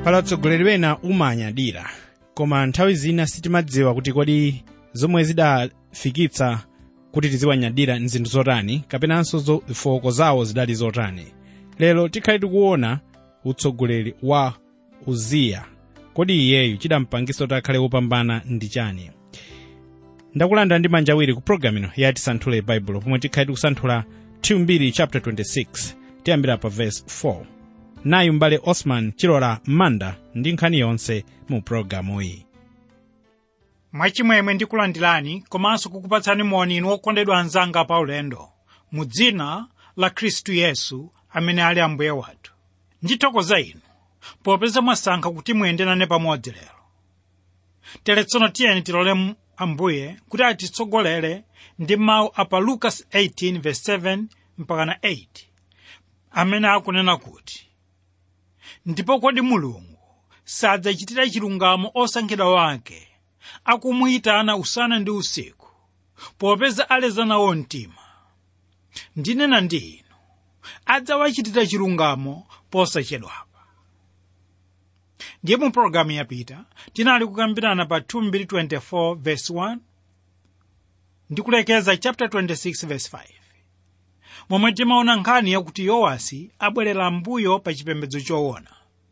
pali atsogoleri wena umanyadira koma nthawi zina sitimadziwa kuti kodi zomwe zidafikitsa kuti tiziwanyadira nzinthu zotani kapenanso zofoko zawo zidali zotani lero tikhale tikuona utsogoleri wa uziya kodi iyeyu chidampangisa kuti akhale wopambana ndi chani ndakulanda ndi manja awiri ku programu ino ya tisanthule baibulo pomwe tikhale tikusanthula 2 chapter 26 tiyambira pa verse 4 nayu m'bale osman chilola manda ndi nkhani yonse mu programu iyi mwachimwemwe ndikulandirani komanso kukupatsani moni inu okondedwa anzanga pa ulendo mu dzina la khristu yesu amene ali ambuye wathu ndithokoza inu popeza mwasankha kuti muyende nane pamodzi lero tere tsono tiyeni tilole mu- ambuye kuti atitsogolere ndi mawu a pa lukas 18:7 mpakana 8 amene akunena kuti ndipo kodi mulungu sadzachitira chilungamo osankhidwa wake akumuyitana usana ndi usiku popeza aleza nawo mtima ndinena ndi inu adzawachitira chilungamo posachedwapa ndiye mu pologalamu yapita tinali kukambirana pa 224 verse 1 ndi kulekeza chapter 26 verse 5 momwe timaona nkhani yakuti yowasi abwerera mbuyo pa chipembedzo choona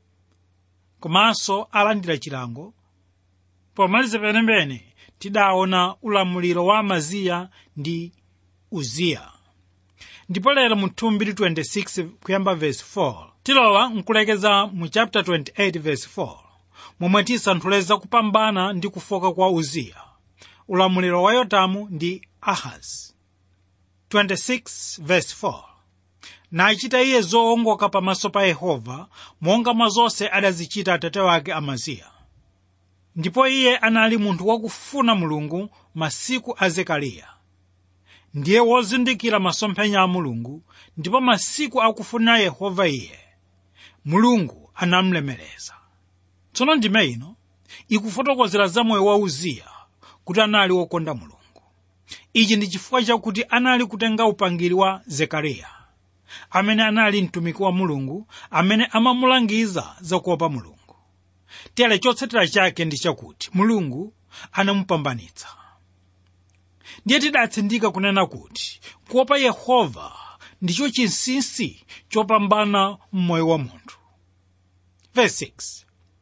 komanso alandira chilango pomaliza penepene tidaona ulamuliro wa amaziya ndi uziya ndipo lero mu 226 kuyamba verse 4 tilowa nkulekeza mu chapter 28 verse 4 momwe tisanthuleza kupambana ndi kufoka kwa uziya ulamuliro wa yotamu ndi ahazi 26 verse 4 nachita iye zoongoka pamaso pa yehova monga mwa zonse adazichita atate wake amaziya ndipo iye anali munthu wakufuna mulungu masiku a zekariya ndiye wozindikira masomphenya a mulungu ndipo masiku akufuna yehova iye mulungu anamlemereza tsono ndime ino ikufotokozera za moyo wa uziya kuti anali wokonda mulungu ichi ndi chifukwa chakuti anali kutenga upangiri wa zekariya amene anali mtumiki wa mulungu amene amamulangiza zakuopa mulungu tere chotsatira chake ndi chakuti mulungu anamupambanitsa ndiye tidatsindika kunena kuti kuopa yehova ndicho chinsinsi chopambana mmoyo wa munthu verse 6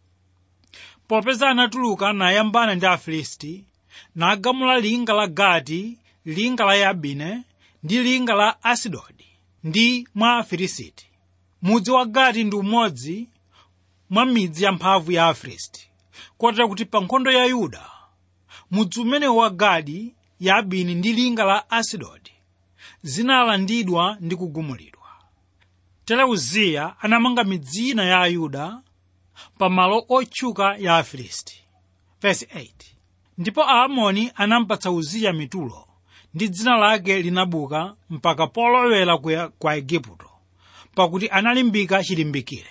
popeza anatuluka nayambana ndi afilisti nagamula linga la gati linga la yabine ndi linga la asidodi ndi mwa afilisiti mudzi wa gati ndi umodzi mwa midzi yamphamvu ya afilisti kotera kuti pa nkhondo ya yuda mudzi umene wa gadi yabini ndi linga la asidodi zinalandidwa ndi kugumulidwa tere uziya anamanga midzi ina ya ayuda pa malo otchuka ya afilisti verse 8 ndipo aamoni anampatsa uziya mitulo ndi dzina lake linabuka mpaka polowera ku- kwa igupto pakuti analimbika chilimbikire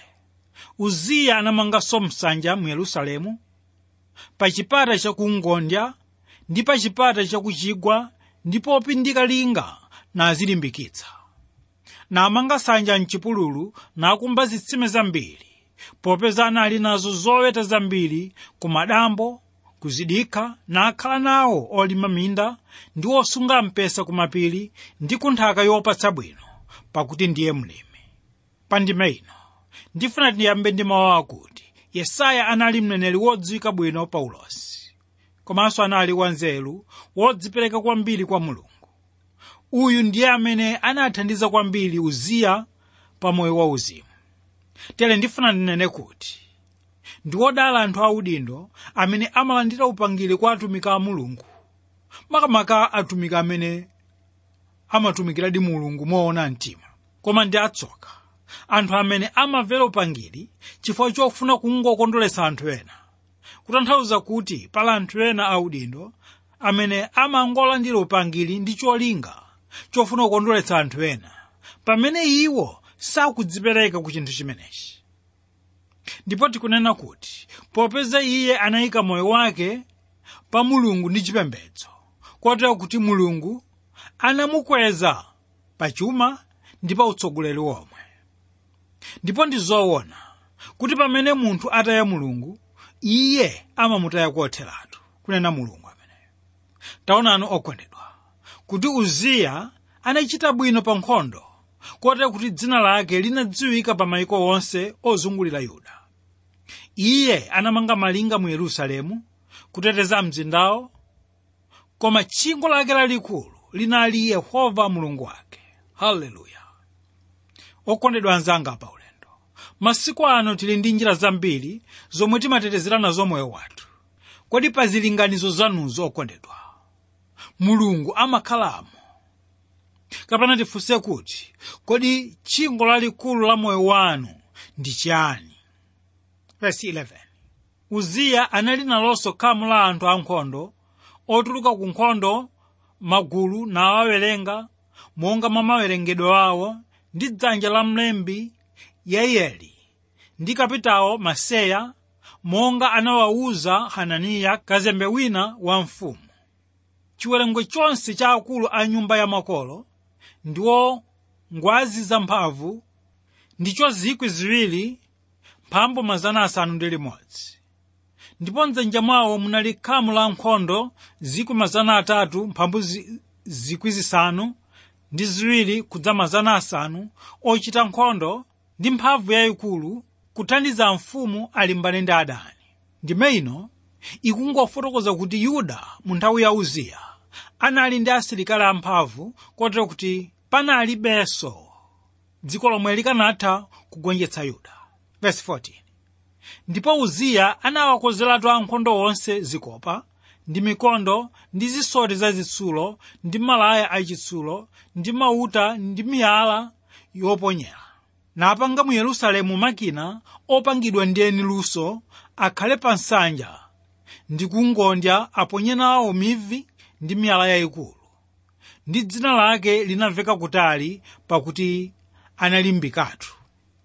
uziya anamanganso msanja mu yerusalemu pa chipata chakumngondya ndi pa chipata chakuchigwa ndi popindika linga nazilimbikitsa namanga nsanja mchipululu nakumba zitsime zambiri popeza anali nazo zoweta zambiri ku madambo kuzidikha nakhala nawo olima minda ndi osunga mpesa ku mapiri ndi ku nthaka yopatsa bwino pakuti ndiye mlimi pa ndime ino ndifuna tiyambe ndi mawu akuti yesaya anali mneneri wodziwika bwino pa ulosi komanso anali wanzeru wodzipereka kwambiri kwa mulungu uyu ndiye amene anathandiza kwambiri uziya pa moyo wa uzimu tere ndifuna ndinene kuti ndi wodala anthu audindo amene amalandira upangiri kwa atumiki a mulungu makamaka atumiki amene amatumikiradi mulungu moona mtima koma ndi atsoka anthu amene amamvera upangiri chifukwa chofuna kungokondweretsa anthu ena kutanthauza kuti pali anthu ena audindo amene amangolandira upangiri ndi cholinga chofuna kukondweretsa anthu ena pamene iwo sakudzipereka ku chinthu chimenechi ndipo tikunena kuti popeza iye anayika moyo wake pa mulungu ndi chipembedzo kotero kuti mulungu anamukweza pa chuma ndi pa utsogoleri womwe ndipo ndi zoona kuti pamene munthu ataya mulungu iye amamutaya kotheratu kunena mulungu ameneyo taonani okondedwa kuti uziya anachita bwino pa nkhondo kotero kuti dzina lake linadziwika pa mayiko onse ozungulira yuda iye anamanga malinga mu yerusalemu kuteteza mzindawo koma tchingo lake lalikulu linali yehova mulungu wake haleluya okondedwa anzanga pa ulendo masiku ano tili ndi njira zambiri zomwe timatetezera nazo moyo wathu kodi pa zilinganizo zanuzo okondedwa mulungu amakhalamo kapena tifunse kuti kodi tchingo lalikulu la moyo wanu ndi chiyani verse 11 uziya anali nalonso khamu la anthu ankhondo otuluka ku nkhondo magulu nawawerenga monga mwa mawerengedwe awo ndi dzanja la mlembi yaiyeli ndi kapitawo maseya monga anawawuza hananiya kazembe wina wa mfumu chiwerengo chonse cha akulu a nyumba ya makolo ndiwo ngwazi zamphamvu ndicho zikwi ziwiri mphambo mazana asanu ndi limodzi ndipo mdzanja mwawo munali khamu la nkhondo zikwi mazana atatu mphambu zi- zikwi zisanu ndi ziwiri kudza mazana asanu ochita nkhondo ndi mphamvu yayikulu kuthandiza mfumu alimbane ndi adani ndime ino ikungofotokoza kuti yuda mu nthawi ya uziya anali ndi asilikali amphamvu kotero kuti panalibenso dziko lomwe likanatha kugonjetsa yuda verse 14 ndipo uziya anawakozeratu ankhondo onse zikopa ndi mikondo ndi zisoti zazitsulo ndi malaya achitsulo ndi mauta ndi miyala yoponyera napanga mu yerusalemu makina opangidwa ndi eni luso akhale pa nsanja ndi kungondya aponye nawo mivi ndi miyala yayikulu ndi dzina lake linamveka kutali pakuti analimbikatu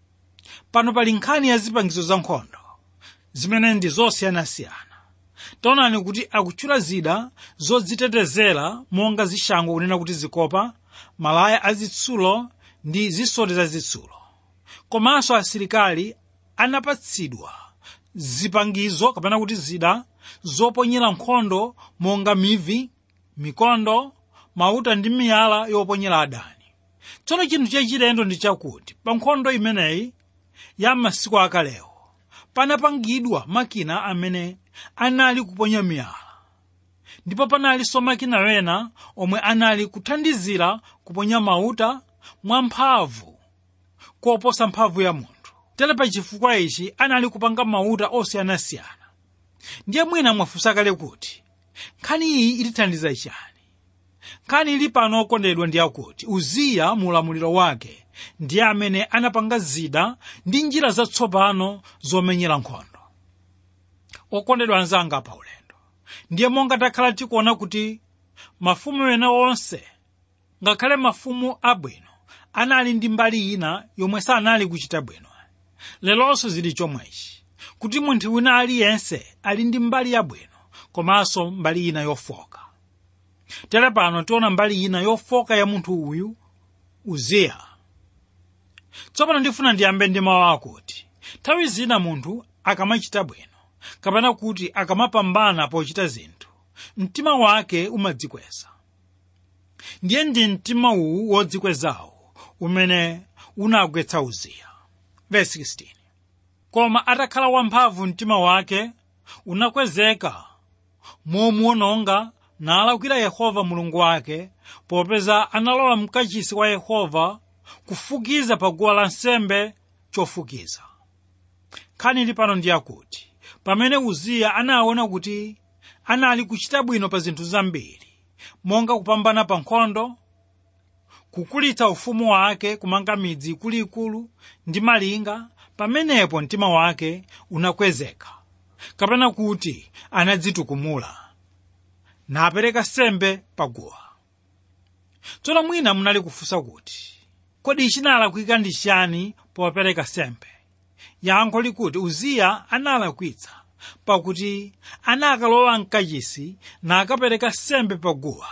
pano pali nkhani ya zipangizo za nkhondo zimene ndi zosiyanasiyana taonani kuti akutchula zida zodzitetezera monga zishango kunena kuti zikopa malaya azitsulo ndi zisoti zazitsulo komanso asilikali anapatsidwa zipangizo kapena kuti zida zoponyera nkhondo monga mivi mikondo mauta ndi miyala yoponyera adani tsono chinthu chachilendo ndi chakuti pa nkhondo imeneyi ya masiku akalewo panapangidwa makina amene anali kuponya miyala ndipo panalinso makina wena omwe anali kuthandizira kuponya mauta mwamphamvu koposa mphamvu ya munthu tere pa chifukwa ichi anali kupanga mauta osiyanasiyana ndiye mwina mwafunsa kale kuti nkhani iyi itithandiza chani nkhani ili pano okondedwa ndi yakuti uziya mu ulamuliro wake ndiye amene anapanga zida ndi njira zatsopano zomenyera nkhondo okondedwa anzanga pa ulendo ndiye monga takhala tikuona kuti mafumu ena onse ngakhale mafumu abwino anali ndi mbali ina yomwe sanali kuchita bwino lelonso zili chomwechi kuti munthu wina aliyense ali ndi mbali yabwino komanso mbali ina yofoka tere pano tiona mbali ina yofoka ya munthu uyu uziya tsopano ndifuna ndiyambe ndi mawu akuti nthawi zina munthu akamachita bwino kapena kuti akamapambana pochita zinthu mtima wake umadzikweza ndiye ndi mtima uwu wodzikwezawo umene unagwetsa uziya verse 16 koma atakhala wamphamvu mtima wake unakwezeka momuononga nalakwira yehova mulungu wake popeza analola mkachisi wa yehova kufukiza pa guwa lansembe chofukiza nkhani ili pano ndi yakuti pamene uziya anaona kuti anali kuchita bwino pa zinthu zambiri monga kupambana pa nkhondo kukulitsa ufumu wake kumanga midzi ikuluikulu ndi malinga pamenepo mtima wake unakwezeka kapena kuti anadzitukumula napereka sembe paguwa tsono mwina munali kufunsa kuti kodi chinalakwika ndi chani popereka sembe yankho likuti uziya analakwitsa pakuti anakalowa mkachisi nakapereka sembe paguwa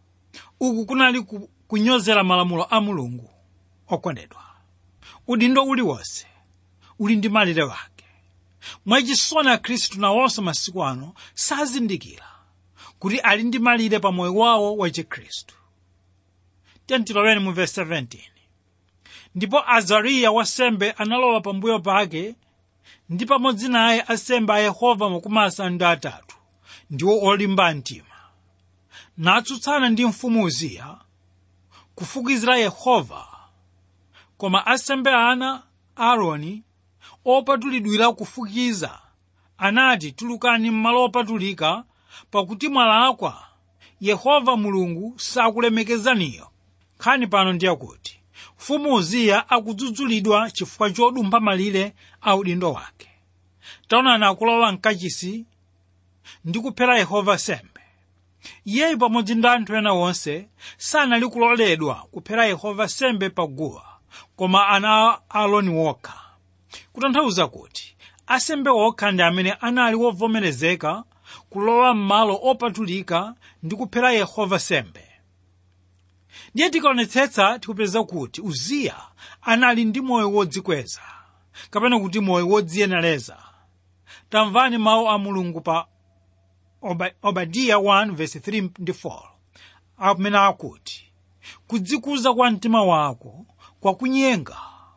uku kunali ku- kunyozera malamulo a mulungu okondedwa udindo uliwonse uli ndi malire wake mwachisoni akhristu nawonso masiku ano sazindikira kuti ali ndi malire pa moyo wawo wa chikhristu tentiloweni mu verse 17 ndipo azariya wasembe analowa pambuyo pake ndi pamodzi naye asembe a yehova makumi asanu ndi atatu ndiwo olimba mtima natsutsana ndi mfumu uziya kufukizira yehova koma asembe ana aaroni opatulidwira kufukiza anati tulukani m'malo opatulika pakuti mwalakwa yehova mulungu sakulemekezaniyo nkhani pano ndiyakuti mfumu uziya akudzudzulidwa chifukwa chodumpha malire a udindo wake taonani akulowa mkachisi ndi kuphera yehova sembe iyeyu pamodzi ndi anthu ena onse sanali kuloledwa kuphera yehova sembe paguwa koma ana a aaroni wokha kutanthauza kuti asembe okha ndi amene anali wovomerezeka kulowa m'malo opatulika ndi kuphera yehova sembe ndiye tikaonetsetsa tikupeza kuti uziya anali ndi moyo wodzikweza kapena kuti moyo wodziyenereza tamvani mawu a mulungu pa Oba- obadiya 1:3 ndi 4 amene akuti kudzikuza kwa mtima wako kwakunyenga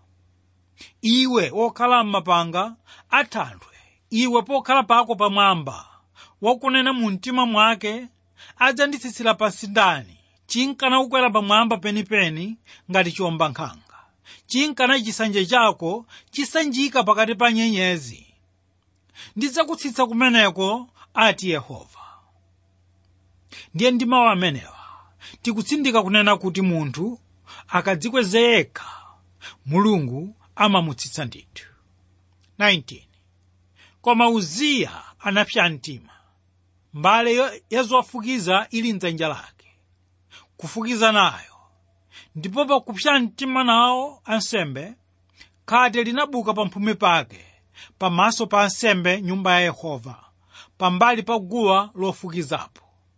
iwe wokhala m'mapanga athanthwe iwe pokhala pako pamwamba wakunena mu mtima mwake adzanditsitsira pansi ndani chinkana kukwera pamwamba penipeni ngati chiwomba nkhanga chinkana chisanje chako chisanjika pakati pa nyenyezi ndidzakutsitsa kumeneko ati yehova ndiye ndi mawu amenewa tikutsindika kunena kuti munthu akadzikweza yekha mulungu amamutsitsa ndithu 19 koma uziya anapsa mtima mbale yo- ya zofukiza ili mdzanja lake kufukiza nayo ndipo pakupsa mtima nawo ansembe khate linabuka pamphumi pake pamaso pa ansembe nyumba ya yehova pambali pa guwa lofukizapo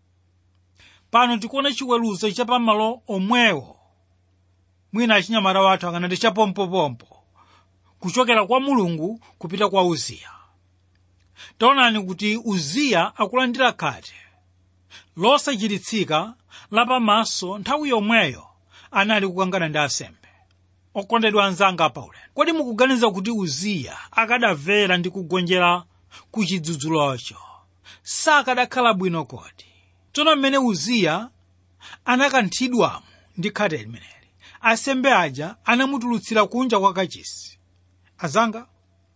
pano tikuona chiweruzo cha pamalo omwewo mwina achinyamata wathu akanati chapompopompo kuchokera kwa mulungu kupita kwa uziya taonani kuti uziya akulandira khate losachiritsika lapamaso nthawi yomweyo anali kukangana ndi asembe okondedwa anzanga paulendo kodi mukuganiza kuti uziya akadamvera ndi kugonjera ku chidzudzulocho sakadakhala bwino kodi tsono mmene uziya anakanthidwamo ndi khate limeneli asembe aja anamutulutsira kunja kwa kachisi azanga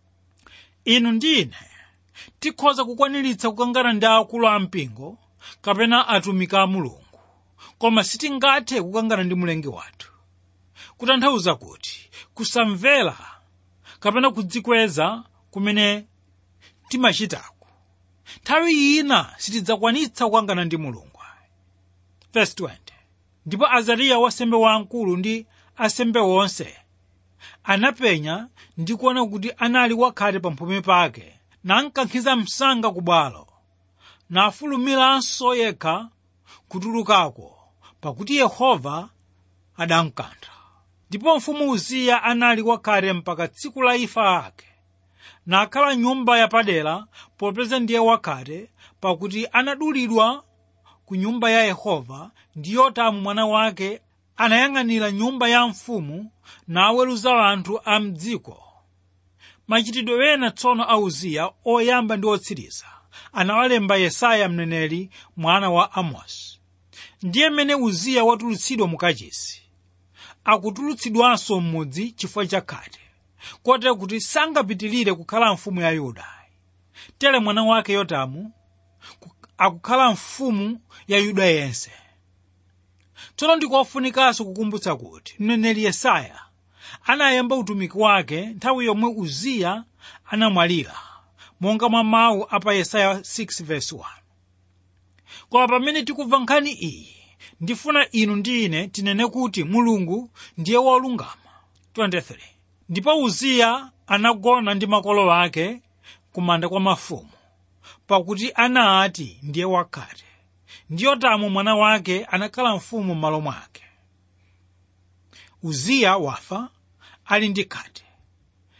inu ndine tikhoza kukwaniritsa kukangana ndi akulu a mpingo kapena atumiki a mulungu koma sitingathe kukangana ndi mlengi wathu kutanthauza kuti kusamvera kapena kudzikweza kumene timachitako nthawi ina sitidzakwanitsa kukangana ndi mulungu Verse 20. ndipo azariya wasembe wamkulu ndi asembe onse anapenya ndi kuona kuti anali wakhate pamphumi pake nankankhiza msanga ku bwalo nafulumiranso yekha kutulukako pakuti yehova adamkantha ndipo mfumu uziya anali wakhate mpaka tsiku la imfa ake nakhala nyumba yapadera popeza ndiye wakhate pakuti anadulidwa ku nyumba ya yehova ndi yotamu mwana wake anayang'anira nyumba ya mfumu naweruza anthu a mdziko machitidwe ena tsono a uziya oyamba ndi otsiriza anawalemba yesaya mneneri mwana wa amosi ndiye mmene uziya watulutsidwa mu kachisi akutulutsidwanso m'mudzi chifukwa cha khate kotero kuti sangapitilire kukhala mfumu ya yuda tere mwana wake yotamu ku- akukhala mfumu ya yuda yense tsono ndikofunikanso kukumbutsa kuti mneneri yesaya anayamba utumiki wake nthawi yomwe uziya anamwalira monga mwa mawu apa yesaya 6:1 koma pamene tikumva nkhani iyi ndifuna inu ndi ine tinene kuti mulungu ndiye wolungama 23 ndipo uziya anagona ndi makolo ake kumanda kwa mafumu pakuti anati ndiye wakhate ndi yotamu mwana wake anakhala mfumu m'malo mwake uziya wafa ali ndi khate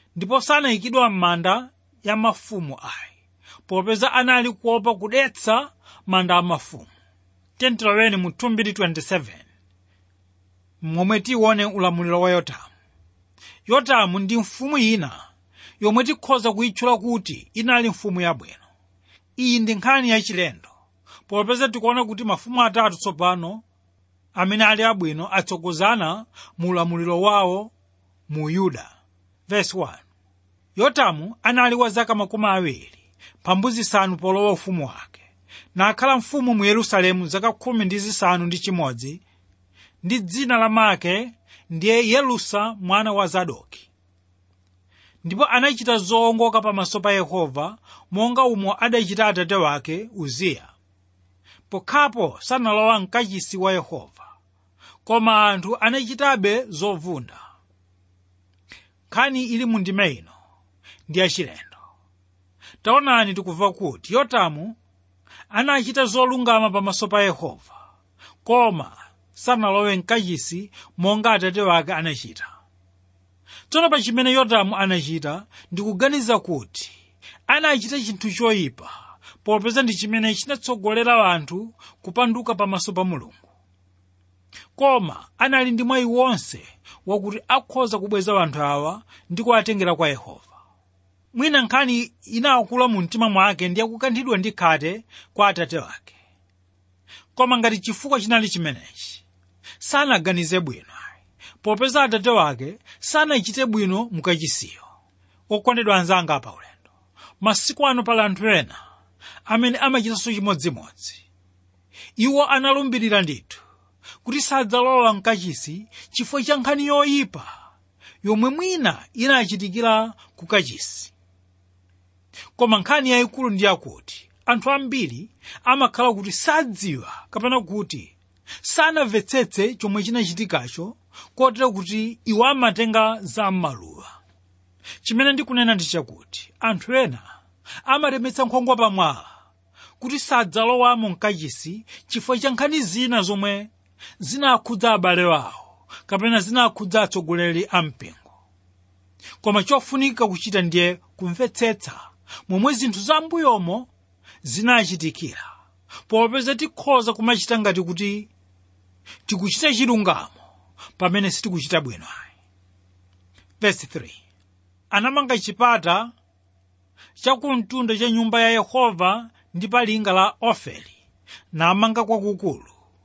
ndipo sanayikidwa m'manda ya mafumu ayi popeza anali kuopa kudetsa manda a mafumu tentiloweni mu 227 momwe tione ulamuliro wa yotamu yotamu ndi mfumu ina yomwe tikhoza kuyitchula kuti inali mfumu yabwino iyi ndi nkhani yachilendo popeza tikuona kuti mafumu atatu tsopano amene ali abwino atsogozana mu ulamuliro wawo mu yuda Verse 1 yotamu anali wa zaka makumi awiri pambuzi zisanu polowa ufumu wake nakhala mfumu mu yerusalemu zaka khumi ndi zisanu ndi chimodzi ndi dzina la make ndiye yerusa mwana wa zadoki ndipo anachita zoongoka pamaso pa yehova monga umo adachita atate wake uziya pokhapo sanalowa mkachisi wa yehova koma anthu anachitabe zovunda nkhani ili mu ndime ino ndi yachilendo taonani tikumva kuti yotamu anachita zolungama pamaso pa yehova koma sanalowe mkachisi monga atate wake anachita tsono pa chimene yotamu anachita ndikuganiza kuti anachita chinthu choyipa popeza ndi chimene chinatsogolera anthu kupanduka pamaso pa mulungu koma anali ndi mwayi wonse wakuti akhoza kubweza anthu awa ndi kuwatengera kwa yehova mwina nkhani inakula mu mtima mwake ndi yakukanthidwa ndi khate kwa atate wake koma ngati chifukwa chinali chimenechi sanaganize bwino popeza atate wake sanachite bwino mukachisiyo okondedwa anzanga apa ulendo masiku ano pali anthu ena amene amachitanso chimodzimodzi iwo analumbirira ndithu kuti sadzalowa mkachisi chifukwa cha nkhani yoyipa yomwe mwina inachitikira ku kachisi koma nkhani yayikulu ndi yakuti anthu ambiri amakhala kuti sadziwa kapena kuti sanamvetsetse chomwe chinachitikacho kotero kuti iwo amatenga za m'maluwa chimene ndikunena ndi chakuti anthu ena amaremetsa nkhongwa pamwala kuti sadzalowamo mkachisi chifukwa cha nkhani zina zomwe zinakhudza abale wawo kapena zinakhudza atsogoleri a mpingo koma chofunika kuchita ndiye kumvetsetsa momwe zinthu zambuyomo zinachitikira popeza tikhoza kumachita ngati kuti tikuchita chilungamo pamene sitikuchita bwino ayi verse 3 anamanga chipata chakumtunda cha nyumba ya yehova ndi pa linga la ofeli namanga kwakukulu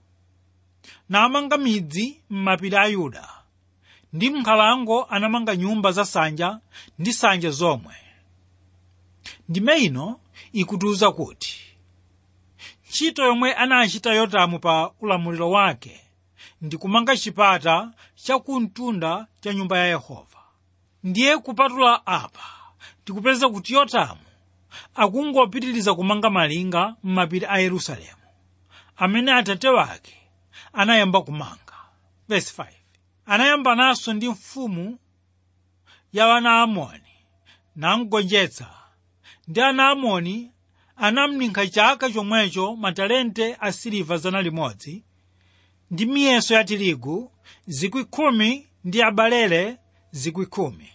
namanga midzi m'mapiri a yuda ndi m'nkhalango anamanga nyumba za nsanja ndi nsanja zomwe ndime ino ikutiuza kuti ntchito yomwe anachita yotamu pa ulamuliro wake ndi kumanga chipata chakumtunda cha nyumba ya yehova ndiye kupatula apa tikupeza kuti yotamu akungopitiriza kumanga malinga m'mapiri a yerusalemu amene atate wake anayamba kumanga verse 5 anayambananso ndi mfumu ya wana amoni namgonjetsa ndi ana amoni anamninkha chaka chomwecho matalente a siliva zana limodzi ndi miyeso ya tirigu zikwi khumi ndi abalele zikwi khumi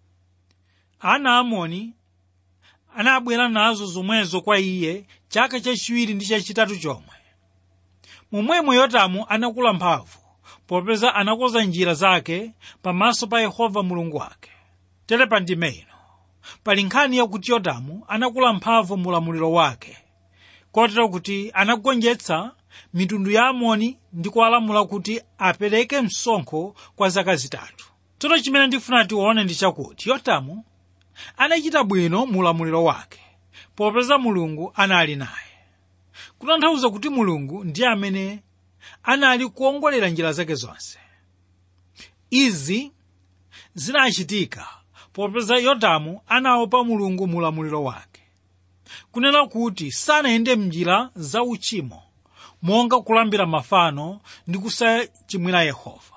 ana amoni anabwera nazo zomwezo kwa iye chaka chachiwiri ndi chachitatu chomwe momwemo yotamu anakula mphamvu popeza anakonza njira zake pamaso pa yehova mulungu wake tere pa ndime ino pali nkhani yakuti yotamu anakula mphamvu mu ulamuliro wake kotero kuti anagonjetsa mitundu ya amoni ndi kuwalamula kuti apereke msonkho kwa zaka zitatu tsono chimene ndifuna tione ndi chakuti yotamu anachita bwino mu ulamuliro wake popeza mulungu anali naye kutanthauza kuti mulungu ndiye amene anali kuongolera njira zake zonse izi zinachitika popeza yotamu anaopa mulungu mu ulamuliro wake kunena kuti sanayende mnjira za uchimo monga kulambira mafano ndi kusachimwira yehova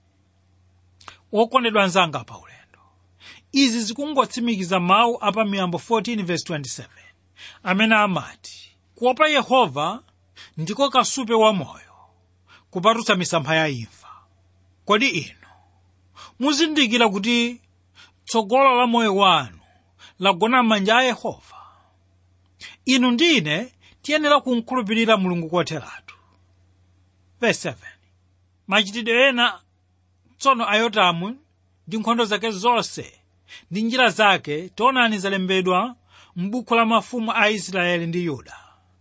wokondedwa anzanga pa ulendo izi zikungotsimikiza mawu apa miyambo 14:27 amene amati kuopa yehova ndiko kasupe wa moyo kupatutsa misampha ya imfa kodi inu muzindikira kuti tsogolo la moyo wanu lagona m'manja a yehova inu ndine tiyenera kumkhulupirira mulungu kotheratu verse 7 machitidwe ena tsono a yotamu ndi nkhondo zake zonse ndi njira zake taonani zalembedwa m'buku la mafumu a israeli ndi yuda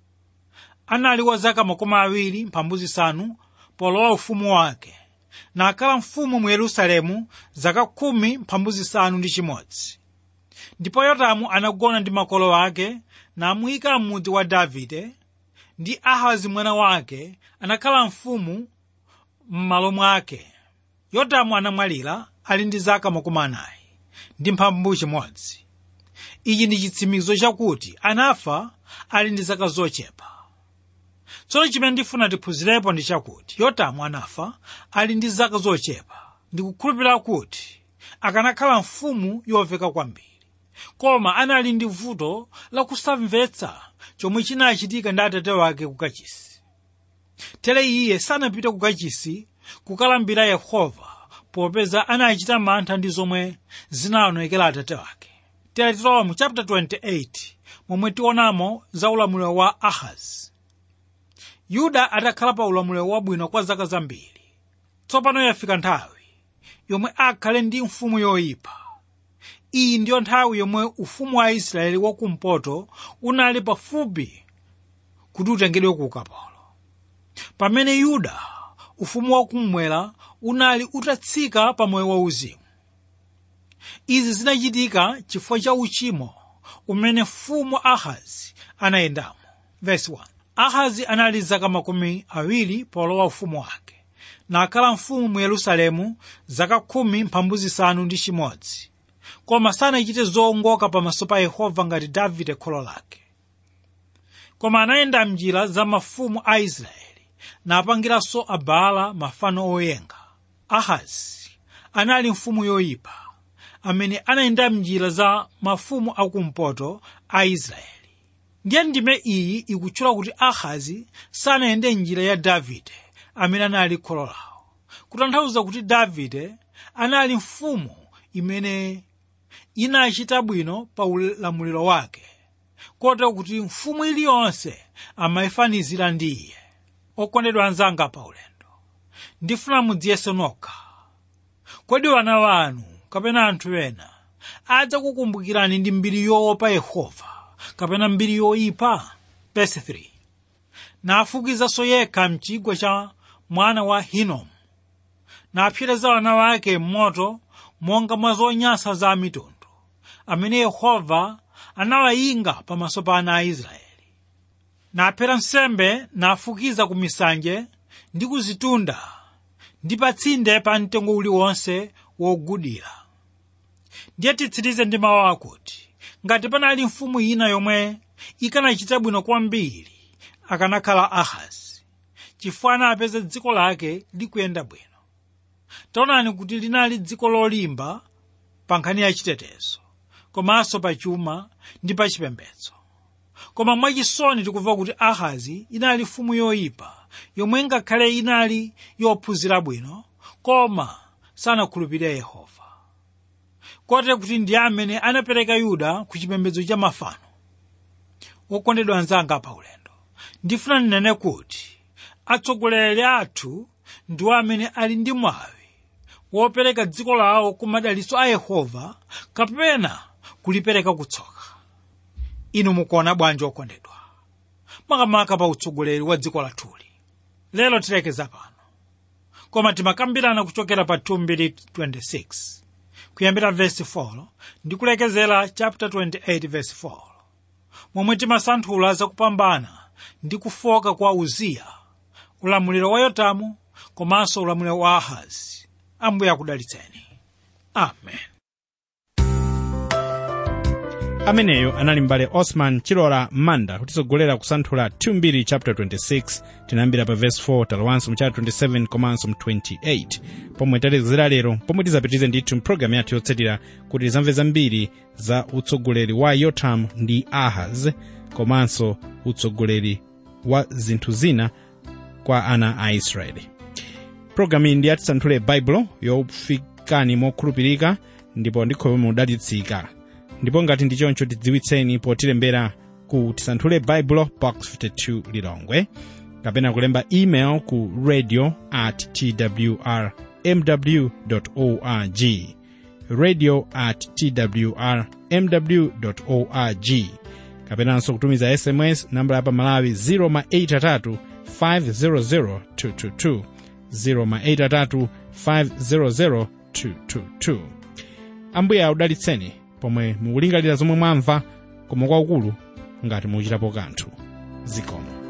anali wa zaka makumi awiri mphambu zisanu polowa ufumu wake nakhala mfumu mu yerusalemu zaka khumi mphambu zisanu ndi chimodzi ndipo yotamu anagona ndi makolo ake namuyika m'mudzi wa davide ndi ahazi mwana wake anakhala mfumu m'malo mwake yotamu anamwalira ali ndi zaka makumi anayi ndi mphambu chimodzi ichi ndi chitsimikizo chakuti anafa ali ndi zaka zochepa tsono chimene ndifuna tiphunzirepo ndi chakuti yotamu anafa ali ndi zaka zochepa ndikukhulupirira kuti akanakhala mfumu yoveka kwambiri koma anali ndi vuto lakusamvetsa chomwe chinachitika ndi atate wake ku kachisi tere iye sanapite ku kachisi kukalambira yehova popeza anachita mantha ndi zomwe zinaonekera atate wake tere tilowa mu chapter 28 momwe tionamo za ulamuliro wa ahazi yuda atakhala pa ulamuliro wabwino kwa zaka zambiri tsopano yafika nthawi yomwe akhale ndi mfumu yoyipa iyi ndiyo nthawi yomwe ufumu wa israeli wakumpoto unali pafupi kuti utengedwe ku ukapolo pamene yuda ufumu wakummwera unali utatsika pa moyo wauzimu izi zinachitika chifukwa cha uchimo umene mfumu ahazi anayendamo verse 1 ahazi anali zaka makumi awiri polowa ufumu wake nakhala mfumu mu yerusalemu zaka khumi mphambu zisanu ndi chimodzi koma sanachite zowongoka pamaso pa yehova ngati davide kholo lake koma anayenda mnjira za mafumu a israeli napangiranso abaala mafano oyenga ahazi anali mfumu yoyipa amene anayenda mnjira za mafumu akumpoto a israeli ndiye ndime iyi ikutchula kuti ahazi sanayende njira ya davide amene anali kholo lawo kutanthauza kuti davide anali mfumu imene inachita bwino pa ulamuliro wake kotero kuti mfumu iliyonse amayifanizira ndi iye okondedwa anzanga pa ulendo ndifuna mudziyese nokha kodi wana wanu kapena anthu ena adzakukumbukirani ndi mbiri yoopa yehova kapena mbiri yoyipa verse 3 nafukizanso yekha mchigwa cha mwana wa hinomu napsereza wana wake m'moto monga mwa zonyansa za mitundu amene yehova anawayinga pamaso pa ana a israeli naphera nsembe nafukiza ku misanje ndi kuzitunda ndi pa tsinde pa mtengo uliwonse wogudira ndiye titsirize ndi mawu akuti ngati panali mfumu ina yomwe ikanachita bwino kwambiri akanakhala ahazi chifukwa anapeza dziko lake likuyenda bwino taonani kuti linali dziko lolimba pa nkhani ya chitetezo komanso pa chuma ndi pa chipembedzo koma mwachisoni tikumva kuti ahazi inali mfumu yoyipa yomwe ngakhale inali yophunzira bwino koma sanakhulupirire yehova kotero kuti ndiye amene anapereka yuda ku chipembedzo cha mafano wokondedwa anzanga pa ulendo ndifuna ndinene kuti atsogoleri athu ndiwo amene ali ndi mwawi wopereka dziko lawo ku madalitso a yehova kapena kulipereka kutsoka inu mukuona bwanji okondedwa makamaka pa utsogoleri wa dziko lathuli lero tilekeza pano koma timakambirana kuchokera pa 226 kuyambira vesi 4 ndi kulekezera chapter 28 vesi 4 momwe timasanthula zakupambana ndi kufoka kwa uziya ulamuliro wa yotamu komanso ulamuliro wa ahazi ambuye akudalitseni amen ameneyo anali mbale osman chilola manda kutitsogolera kusanthula 2 chapter 26 tinayambira pa verse 4 talowanso mu chapter 27 komanso mu 28 pomwe talekezera lero pomwe tizapitirize ndithu mpulogalamu yathu yotsatira kuti tizamve zambiri za utsogoleri wa yotam ndi ahaz komanso utsogoleri wa zinthu zina kwa ana a israeli pulogalamu iyi ndi yatisanthule baibulo yofikani mokhulupirika ndipo ndikhulupirira mudalitsika ndipo ngati ndi choncho tidziwitseni potilembera ku tisanthule baibulo box 52 lilongwe kapena kulemba email ku radio at twr mw org radio at twr mw org kapenanso kutumiza sms nambala ya pamalawi 083 500 222 083 500 222 ambuye audalitseni pomwe mukulingalira zomwe mwamva koma kwakukulu ngati muchitapo kanthu zikomo